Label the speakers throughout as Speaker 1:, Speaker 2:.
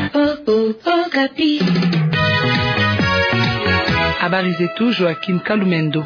Speaker 1: Habari zetu Joaquim Kalumendo.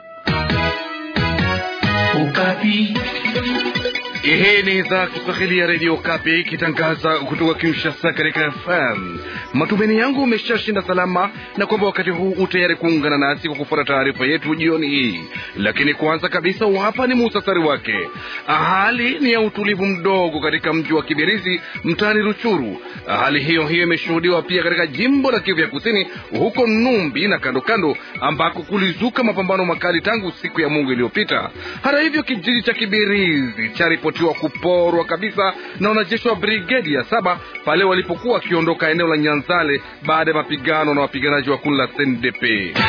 Speaker 2: Ukapi. Hii ni idhaa Kiswahili ya redio Kapi ikitangaza kutoka Kinshasa katika FM. Matumaini yangu umeshashinda salama na kwamba wakati huu utayari kuungana nasi kwa kufuata taarifa yetu jioni hii, lakini kwanza kabisa, hapa ni muhtasari wake. Hali ni ya utulivu mdogo katika mji wa Kibirizi mtaani Ruchuru. Hali hiyo hiyo imeshuhudiwa pia katika jimbo la Kivu ya Kusini, huko Numbi na kando kando, ambako kulizuka mapambano makali tangu siku ya Mungu iliyopita. Hata hivyo, kijiji cha Kibirizi charipotiwa kuporwa kabisa na wanajeshi wa brigedi ya saba pale walipokuwa wakiondoka eneo la Nyanzale baada ya mapigano na wapiganaji wa kundi la CNDP.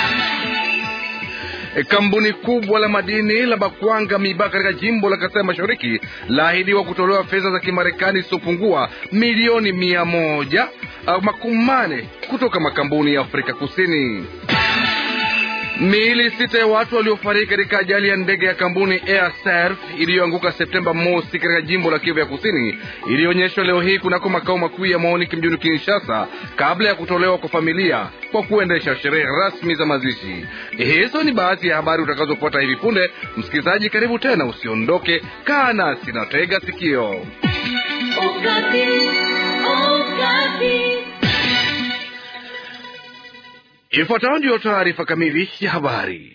Speaker 2: E, kampuni kubwa la madini la Bakwanga Miba katika jimbo la Kasai Mashariki laahidiwa kutolewa fedha za Kimarekani zisizopungua milioni mia moja makumi mane kutoka makampuni ya Afrika Kusini. Miili sita ya watu waliofariki katika ajali ya ndege ya kampuni Air Serv iliyoanguka Septemba mosi katika jimbo la Kivu ya Kusini ilionyeshwa leo hii kunako makao makuu ya MONUC mjini Kinshasa kabla ya kutolewa kwa familia kwa kuendesha sherehe rasmi za mazishi. Hizo ni baadhi ya habari utakazopata hivi punde. Msikilizaji, karibu tena, usiondoke, kaa nasi na tega sikio.
Speaker 3: Ukati, ukati.
Speaker 2: Ifuatayo ndiyo taarifa kamili ya habari.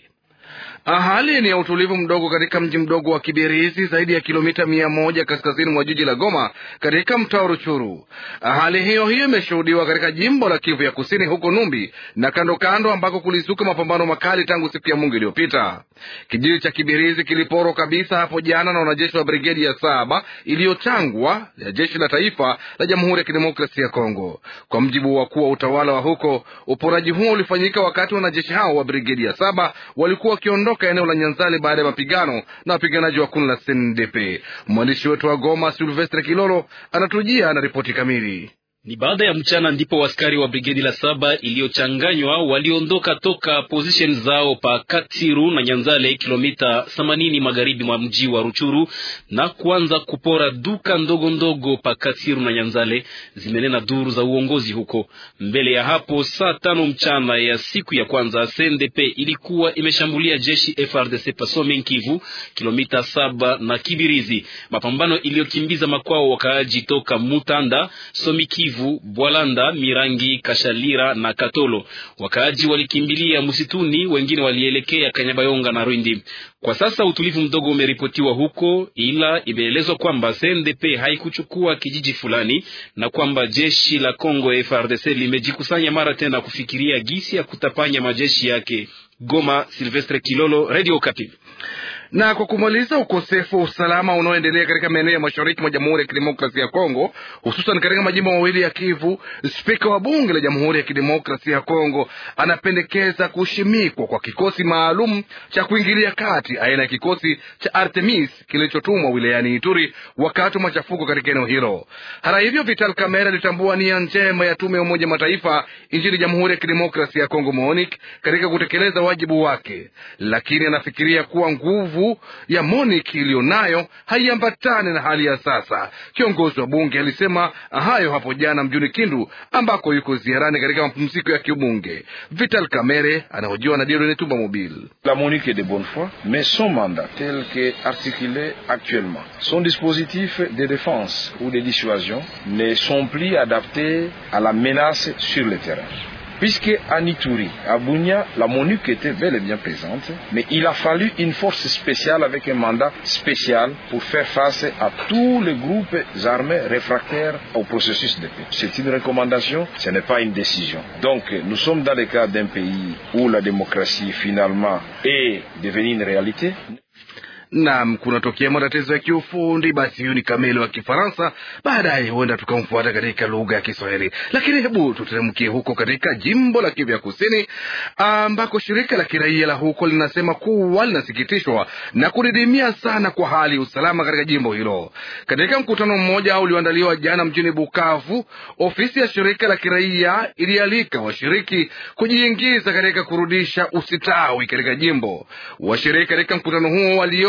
Speaker 2: Hali ni ya utulivu mdogo katika mji mdogo wa Kibirizi, zaidi ya kilomita mia moja kaskazini mwa jiji la Goma, katika mtaa wa Ruchuru. Hali hiyo hiyo imeshuhudiwa katika jimbo la Kivu ya Kusini, huko Numbi na kando kando, ambako kulizuka mapambano makali tangu siku ya Mungu iliyopita. Kijiji cha Kibirizi kiliporwa kabisa hapo jana na wanajeshi wa brigedi ya saba iliyochangwa ya jeshi la taifa la Jamhuri ya Kidemokrasia ya Kongo. Kwa mjibu wa wakuu wa utawala wa huko, uporaji huo ulifanyika wakati wanajeshi hao wa brigedi ya saba walikuwa wakiondoka eneo la Nyanzale baada ya mapigano na wapiganaji wa kundi la CNDP. Mwandishi wetu wa Goma Silvestre Kilolo anatujia na ripoti kamili.
Speaker 4: Ni baada ya mchana ndipo askari wa brigedi la saba iliyochanganywa waliondoka toka position zao pa Katiru na Nyanzale, kilomita 80 magharibi mwa mji wa Ruchuru na kuanza kupora duka ndogo ndogo pa Katiru na Nyanzale, zimenena duru za uongozi huko. Mbele ya hapo, saa tano mchana ya siku ya kwanza, CNDP ilikuwa imeshambulia jeshi FRDC pa Some Kivu, kilomita saba na Kibirizi, mapambano iliyokimbiza makwao wakaaji toka Mutanda, Some Kivu Bwalanda, Mirangi, Kashalira na Katolo. Wakaaji walikimbilia msituni, wengine walielekea Kanyabayonga na Rwindi. Kwa sasa utulivu mdogo umeripotiwa huko, ila imeelezwa kwamba CNDP haikuchukua kijiji fulani na kwamba jeshi la Kongo FARDC limejikusanya mara tena kufikiria gisi ya kutapanya majeshi yake. Goma, Silvestre Kilolo, Radio Okapi
Speaker 2: na kwa kumaliza ukosefu wa usalama unaoendelea katika maeneo ya mashariki mwa Jamhuri ya Kidemokrasia ya Kongo, hususan katika majimbo mawili ya Kivu, spika wa bunge la Jamhuri ya Kidemokrasia ya Kongo anapendekeza kushimikwa kwa kikosi maalum cha kuingilia kati aina ya kikosi cha Artemis kilichotumwa wilayani Ituri wakati wa machafuko katika eneo hilo. Hata hivyo, Vital Kamerhe alitambua nia njema ya tume ya Umoja Mataifa nchini Jamhuri ya Kidemokrasia ya Kongo, MONUC, katika kutekeleza wajibu wake, lakini anafikiria kuwa nguvu ya MONUC iliyonayo haiambatani na hali ya sasa. Kiongozi wa bunge alisema hayo hapo jana mjini Kindu ambako yuko ziarani katika mapumziko ya kibunge. Vital Kamerhe anahojiwa na Diodone Tumba Mobile.
Speaker 5: La MONUC est de bonne foi mais son mandat tel que articulé actuellement son dispositif de défense ou de dissuasion ne sont plus adaptés à la menace sur le terrain puisque à Nituri, à Bunia, la MONUC était bel et bien présente, mais il a fallu une force spéciale avec un mandat spécial pour faire face à tous les groupes armés réfractaires au processus de paix. C'est une recommandation, ce n'est pas une décision. Donc nous sommes dans le cas d'un pays où la démocratie finalement est devenue une réalité.
Speaker 2: Nam, kunatokea matatizo ya kiufundi. Basi huyu ni Kamili wa Kifaransa, baadaye huenda tukamfuata katika lugha ya Kiswahili. Lakini hebu tuteremkie huko katika jimbo la Kivu ya Kusini, ambako shirika la kiraia la huko linasema kuwa linasikitishwa na kudidimia sana kwa hali ya usalama katika jimbo hilo. Katika mkutano mmoja ulioandaliwa jana mjini Bukavu, ofisi ya shirika la kiraia ilialika washiriki kujiingiza katika kurudisha usitawi katika jimbo. Washiriki katika mkutano huo walio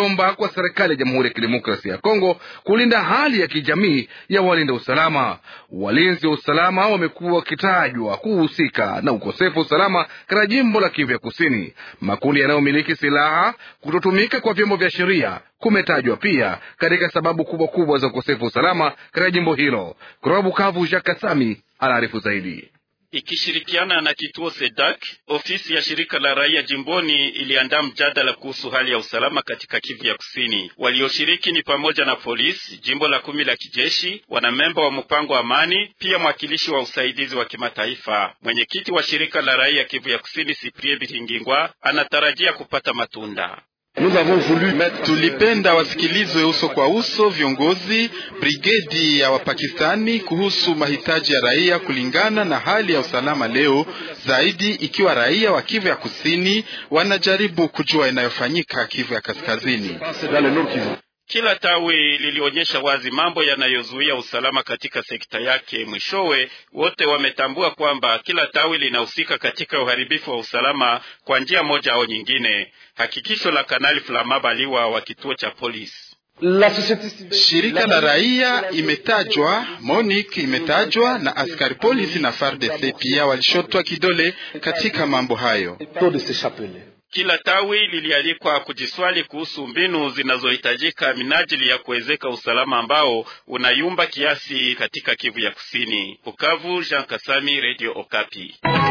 Speaker 2: aliomba kwa serikali ya Jamhuri ya Kidemokrasia ya Kongo kulinda hali ya kijamii ya walinda usalama. Walinzi wa usalama wamekuwa wakitajwa kuhusika na ukosefu wa usalama katika jimbo la Kivu ya Kusini. Makundi yanayomiliki silaha, kutotumika kwa vyombo vya sheria kumetajwa pia katika sababu kubwa kubwa za ukosefu wa usalama katika jimbo hilo. Kutoka Bukavu, Jacques Kasami anaarifu zaidi.
Speaker 6: Ikishirikiana na kituo SEDAK, ofisi ya shirika la raia jimboni iliandaa mjadala kuhusu hali ya usalama katika Kivu ya Kusini. Walioshiriki ni pamoja na polisi, jimbo la kumi la kijeshi, wanamemba wa mpango wa amani, pia mwakilishi wa usaidizi wa kimataifa. Mwenyekiti wa shirika la raia Kivu ya Kusini, Siprie Biringingwa, anatarajia kupata matunda.
Speaker 7: Tulipenda wasikilizwe uso kwa uso viongozi brigedi ya Wapakistani kuhusu mahitaji ya raia kulingana na hali ya usalama leo, zaidi ikiwa raia wa Kivu ya Kusini wanajaribu kujua inayofanyika Kivu ya Kaskazini.
Speaker 6: Kila tawi lilionyesha wazi mambo yanayozuia usalama katika sekta yake. Mwishowe wote wametambua kwamba kila tawi linahusika katika uharibifu wa usalama kwa njia moja au nyingine. Hakikisho la Kanali Flama Baliwa wa kituo cha polisi.
Speaker 7: Shirika la raia imetajwa, MONUC imetajwa na askari polisi na FARDC pia walishotwa kidole katika mambo hayo.
Speaker 6: Kila tawi lilialikwa kujiswali kuhusu mbinu zinazohitajika minajili ya kuwezeka usalama ambao unayumba kiasi katika Kivu ya Kusini. Bukavu, Jean Kasami, Radio Okapi.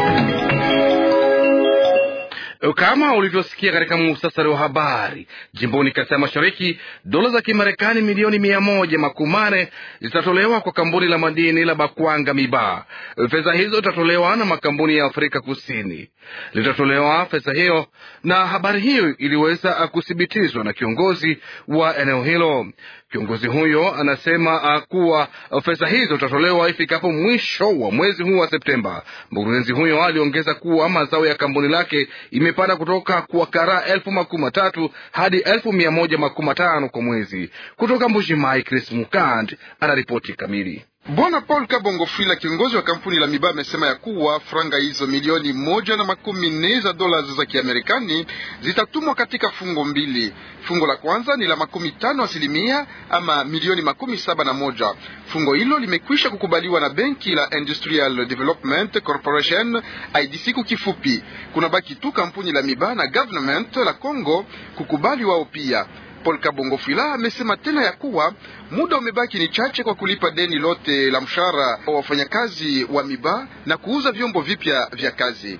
Speaker 2: Kama ulivyosikia katika muhtasari wa habari, jimboni Kasai Mashariki, dola za Kimarekani milioni mia moja makumi manne zitatolewa kwa kampuni la madini la Bakwanga Miba. Fedha hizo zitatolewa na makampuni ya Afrika Kusini, litatolewa fedha hiyo, na habari hiyo iliweza kuthibitishwa na kiongozi wa eneo hilo. Kiongozi huyo anasema kuwa fedha hizo zitatolewa ifikapo mwisho wa mwezi huu wa Septemba. Mkurugenzi huyo aliongeza kuwa mazao ya kampuni lake imepanda kutoka kwa karaa elfu makumi matatu hadi elfu mia moja makumi matano kwa mwezi. Kutoka Mbuji-Mayi, Chris Mukand anaripoti kamili.
Speaker 8: Bwana Paul Kabongo Fila, kiongozi wa kampuni la Miba, amesema ya kuwa franga hizo milioni moja na makumi nne za dola za Kiamerikani zitatumwa katika fungo mbili. Fungo la kwanza ni la makumi tano asilimia ama milioni makumi saba na moja. Fungo hilo limekwisha kukubaliwa na benki la Industrial Development Corporation IDC kwa kifupi. Kuna baki tu kampuni la Miba na government la Congo kukubali wao pia. Paul Kabongo Fila amesema tena ya kuwa muda umebaki ni chache kwa kulipa deni lote la mshahara wa wafanyakazi wa Miba na kuuza vyombo vipya vya kazi.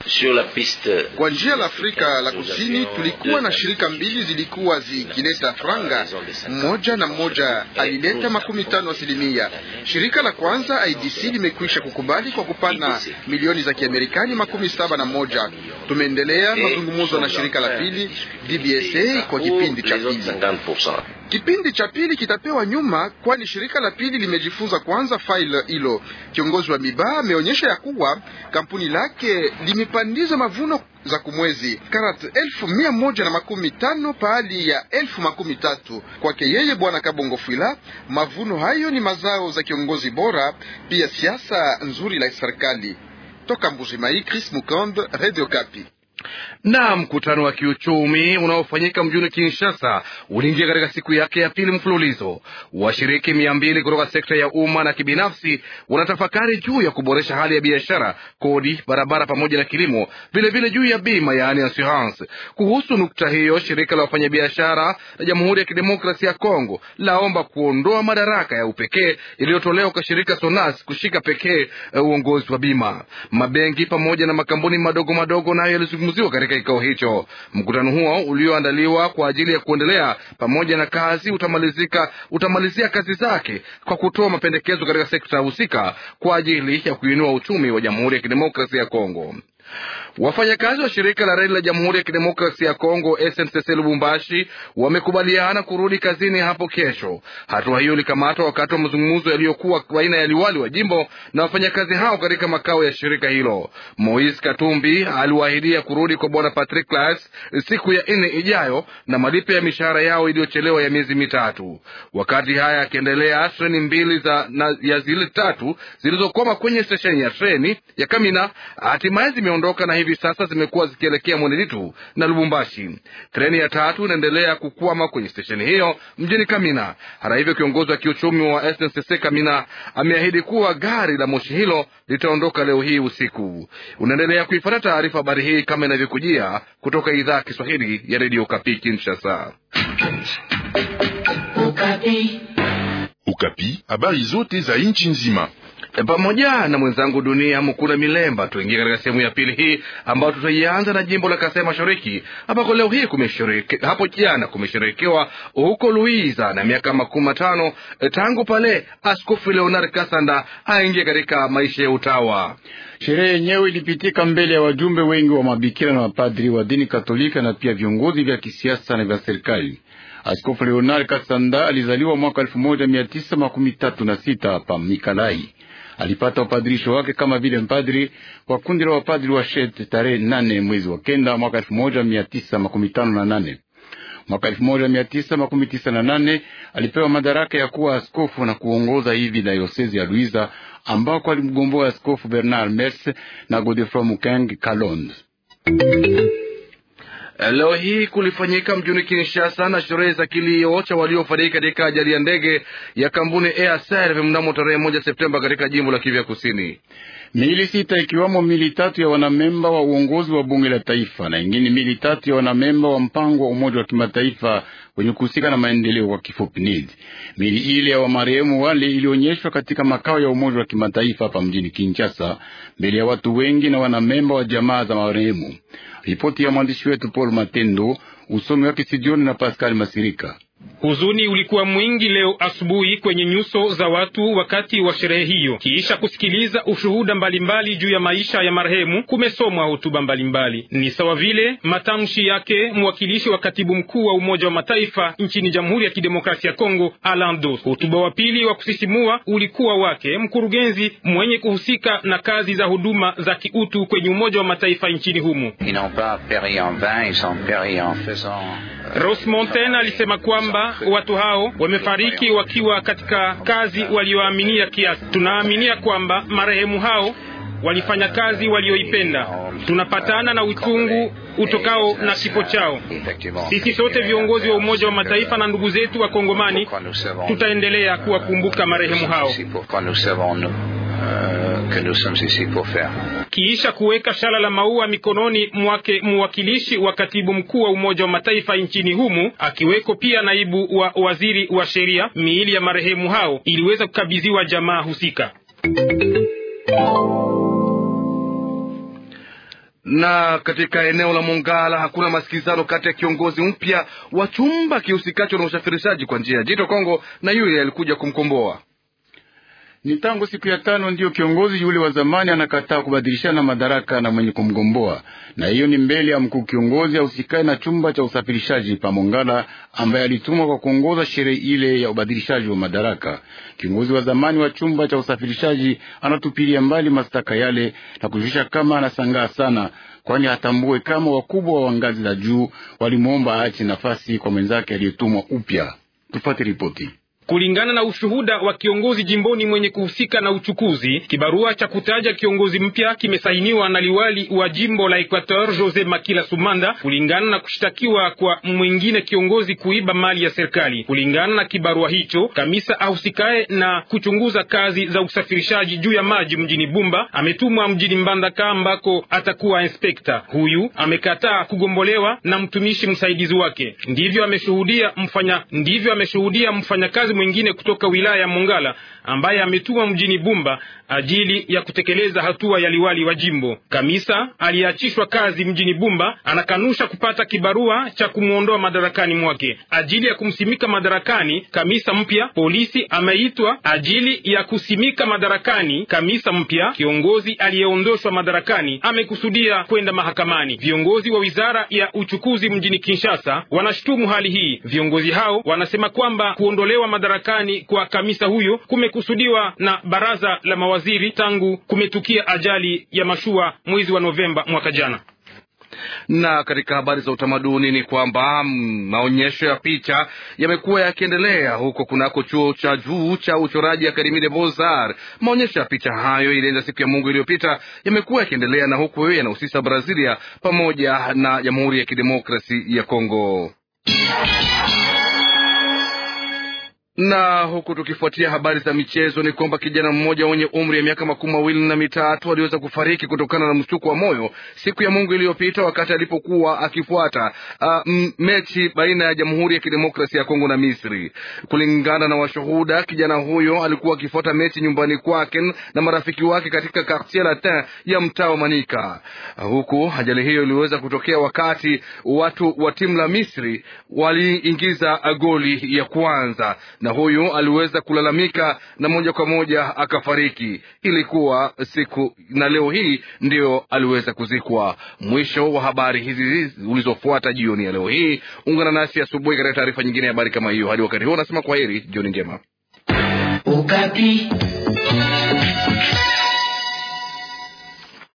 Speaker 8: Kwa njia la Afrika la Kusini, tulikuwa na shirika mbili zilikuwa zikileta franga, mmoja na mmoja alileta makumi tano asilimia. Shirika la kwanza IDC limekwisha kukubali kwa kupana milioni za Kiamerikani makumi saba na moja. Tumeendelea mazungumzo na shirika la pili DBSA kwa kipindi cha pili. Kipindi cha pili kitapewa nyuma, kwani shirika la pili limejifunza kwanza faili hilo. Kiongozi wa Miba ameonyesha ya kuwa kampuni lake limepandiza mavuno za kumwezi karat elfu mia moja na makumi tano pahali ya elfu makumi tatu kwake yeye Bwana Kabongo Fwila. Mavuno hayo ni mazao za kiongozi bora, pia siasa nzuri la serikali. Toka Mbujimai, Chris Mukand, Radio Kapi.
Speaker 2: Na mkutano wa kiuchumi unaofanyika mjini Kinshasa uliingia katika siku yake ya pili mfululizo. Washiriki mia mbili kutoka sekta ya umma na kibinafsi wanatafakari juu ya kuboresha hali ya biashara, kodi, barabara pamoja na kilimo, vilevile juu ya bima, yaani assurance. Kuhusu nukta hiyo, shirika la wafanyabiashara la Jamhuri ya Kidemokrasia ya Kongo laomba kuondoa madaraka ya upekee iliyotolewa kwa shirika SONAS kushika pekee uongozi wa bima. Mabenki pamoja na makampuni madogo madogo nayo yalizungumziwa katika kikao hicho. Mkutano huo ulioandaliwa kwa ajili ya kuendelea pamoja na kazi utamalizika utamalizia kazi zake kwa kutoa mapendekezo katika sekta husika kwa ajili ya kuinua uchumi wa Jamhuri ya Kidemokrasia ya Kongo. Wafanyakazi wa shirika la reli la Jamhuri ya Kidemokrasia ya Kongo SNCC Lubumbashi wamekubaliana kurudi kazini hapo kesho. Hatua hiyo ilikamatwa wakati wa mazungumzo yaliyokuwa baina ya liwali wa jimbo na wafanyakazi hao katika makao ya shirika hilo. Moise Katumbi aliwaahidia kurudi kwa bwana Patrick Claas siku ya nne ijayo na malipo ya mishahara yao iliyochelewa ya miezi mitatu. Wakati haya yakiendelea, treni mbili za na, ya zile tatu zilizokwama kwenye stesheni ya treni ya Kamina hatimaye zime zimeondoka na hivi sasa zimekuwa zikielekea Mweneditu na Lubumbashi. Treni ya tatu inaendelea kukwama kwenye stesheni hiyo mjini Kamina. Hata hivyo, kiongozi wa kiuchumi wa SNCC Kamina ameahidi kuwa gari la moshi hilo litaondoka leo hii usiku. Unaendelea kuifuata taarifa habari hii kama inavyokujia kutoka idhaa ya Kiswahili ya redio Kapi Kinshasa.
Speaker 9: Ukapi, habari zote za nchi nzima
Speaker 2: pamoja na mwenzangu Dunia Mukuna Milemba. Tuingie katika sehemu ya pili hii ambayo tutaianza na jimbo la Kasai Mashariki ambako leo hii kumeshereke, hapo jana kumesherekewa huko Luiza na miaka makumi matano tangu pale Askofu Leonard Kasanda aingie katika maisha ya utawa.
Speaker 10: Sherehe yenyewe ilipitika mbele ya wajumbe wengi wa mabikira na mapadri wa dini Katolika na pia viongozi vya kisiasa na vya serikali. Askofu Leonard Kasanda alizaliwa mwaka elfu moja mia tisa makumi tatu na sita hapa Mikalai. Alipata upadirisho wake kama vile mpadri wa kundi la wapadri wa Shet tarehe nane mwezi wa kenda mwaka elfu moja mia tisa makumi tano na nane. Mwaka elfu moja mia tisa makumi tisa na nane alipewa madaraka ya kuwa askofu na kuongoza hivi dayosezi ya Luiza ambako alimgomboa askofu Bernard Mers na Godefroy Mukeng Kalonde.
Speaker 2: Leo hii kulifanyika mjini Kinshasa na sherehe za kilio cha waliofariki katika ajali ya ndege ya kampuni Air Serv mnamo tarehe moja Septemba katika jimbo la Kivu Kusini.
Speaker 10: Mili sita ikiwamo mili tatu ya wanamemba wa uongozi wa bunge la taifa na ingine mili tatu ya wanamemba wa mpango wa Umoja wa Kimataifa wenye kuhusika na maendeleo kwa kifupi NID. Mili ile ya wamarehemu wale ilionyeshwa katika makao ya Umoja wa Kimataifa hapa mjini Kinshasa mbele ya watu wengi na wanamemba wa jamaa za marehemu. Ripoti ya mwandishi wetu Paul Matendo, usomi wake studioni na Pascal Masirika.
Speaker 11: Huzuni ulikuwa mwingi leo asubuhi kwenye nyuso za watu wakati wa sherehe hiyo. Kiisha kusikiliza ushuhuda mbalimbali juu ya maisha ya marehemu, kumesomwa hotuba mbalimbali, ni sawa vile matamshi yake mwakilishi wa katibu mkuu wa Umoja wa Mataifa nchini Jamhuri ya Kidemokrasia ya Kongo, Alan Dos. Hotuba wa pili wa kusisimua ulikuwa wake mkurugenzi mwenye kuhusika na kazi za huduma za kiutu kwenye Umoja wa Mataifa nchini humo. Ross Montaigne alisema kwamba watu hao wamefariki wakiwa katika kazi walioaminia kiasi. Tunaaminia kwamba marehemu hao walifanya kazi walioipenda. Tunapatana na uchungu utokao na kifo chao. Sisi sote viongozi wa Umoja wa Mataifa na ndugu zetu wa Kongomani tutaendelea kuwakumbuka marehemu hao. Kiisha kuweka shala la maua mikononi mwake mwakilishi wa katibu mkuu wa Umoja wa Mataifa nchini humu, akiweko pia naibu wa waziri wa sheria, miili ya marehemu hao iliweza kukabidhiwa jamaa husika.
Speaker 2: na katika eneo la Mongala hakuna masikilizano kati ya kiongozi mpya wa chumba kihusikacho na usafirishaji kwa njia ya Jito Kongo na yule alikuja kumkomboa.
Speaker 10: Ni tangu siku ya tano ndiyo kiongozi yule wa zamani anakataa kubadilishana madaraka na mwenye kumgomboa, na hiyo ni mbele ya mkuu kiongozi ausikae na chumba cha usafirishaji pa Mongala, ambaye alitumwa kwa kuongoza sherehe ile ya ubadilishaji wa madaraka. Kiongozi wa zamani wa chumba cha usafirishaji anatupilia mbali mashtaka yale na kujulisha kama anasangaa sana, kwani hatambue kama wakubwa wa ngazi za juu walimwomba aache nafasi kwa mwenzake aliyetumwa upya. Tufate ripoti.
Speaker 11: Kulingana na ushuhuda wa kiongozi jimboni mwenye kuhusika na uchukuzi, kibarua cha kutaja kiongozi mpya kimesainiwa na liwali wa jimbo la Equateur Jose Makila Sumanda, kulingana na kushtakiwa kwa mwingine kiongozi kuiba mali ya serikali. Kulingana na kibarua hicho, kamisa ahusikaye na kuchunguza kazi za usafirishaji juu ya maji mjini Bumba ametumwa mjini Mbandaka ambako atakuwa inspekta. Huyu amekataa kugombolewa na mtumishi msaidizi wake. Ndivyo ameshuhudia mfanya ndivyo ameshuhudia mfanyakazi mwingine kutoka wilaya ya Mongala ambaye ametumwa mjini Bumba ajili ya kutekeleza hatua ya liwali wa jimbo. Kamisa aliyeachishwa kazi mjini Bumba anakanusha kupata kibarua cha kumwondoa madarakani mwake. Ajili ya kumsimika madarakani kamisa mpya, polisi ameitwa ajili ya kusimika madarakani kamisa mpya. Kiongozi aliyeondoshwa madarakani amekusudia kwenda mahakamani. Viongozi wa wizara ya uchukuzi mjini Kinshasa wanashutumu hali hii. Viongozi hao wanasema kwamba kuondolewa madarakani kwa kamisa huyo kumekusudiwa na baraza la mawaziri tangu kumetukia ajali ya mashua mwezi wa Novemba mwaka jana.
Speaker 2: Na katika habari za utamaduni ni kwamba maonyesho ya picha yamekuwa yakiendelea huko kunako chuo cha juu cha uchoraji Akademie des Beaux Arts. Maonyesho ya picha hayo ilianza siku ya Mungu iliyopita, yamekuwa yakiendelea na huku yanahusisha Brazilia pamoja na Jamhuri ya Kidemokrasi ya Kongo na huku tukifuatia habari za michezo ni kwamba kijana mmoja mwenye umri ya miaka makumi mawili na mitatu aliweza kufariki kutokana na mshtuko wa moyo siku ya Mungu iliyopita wakati alipokuwa akifuata uh, mechi baina ya Jamhuri ya Kidemokrasia ya Kongo na Misri. Kulingana na washuhuda, kijana huyo alikuwa akifuata mechi nyumbani kwake na marafiki wake katika Quartier Latin ya mtaa wa Manika, huku ajali hiyo iliweza kutokea wakati watu wa timu la Misri waliingiza goli ya kwanza na huyu aliweza kulalamika na moja kwa moja akafariki. Ilikuwa siku na leo hii ndio aliweza kuzikwa. Mwisho wa habari hizi ulizofuata jioni ya leo hii. Ungana nasi asubuhi katika taarifa nyingine ya habari kama hiyo. Hadi wakati huo, nasema kwa heri, jioni njema.
Speaker 3: Ukapi.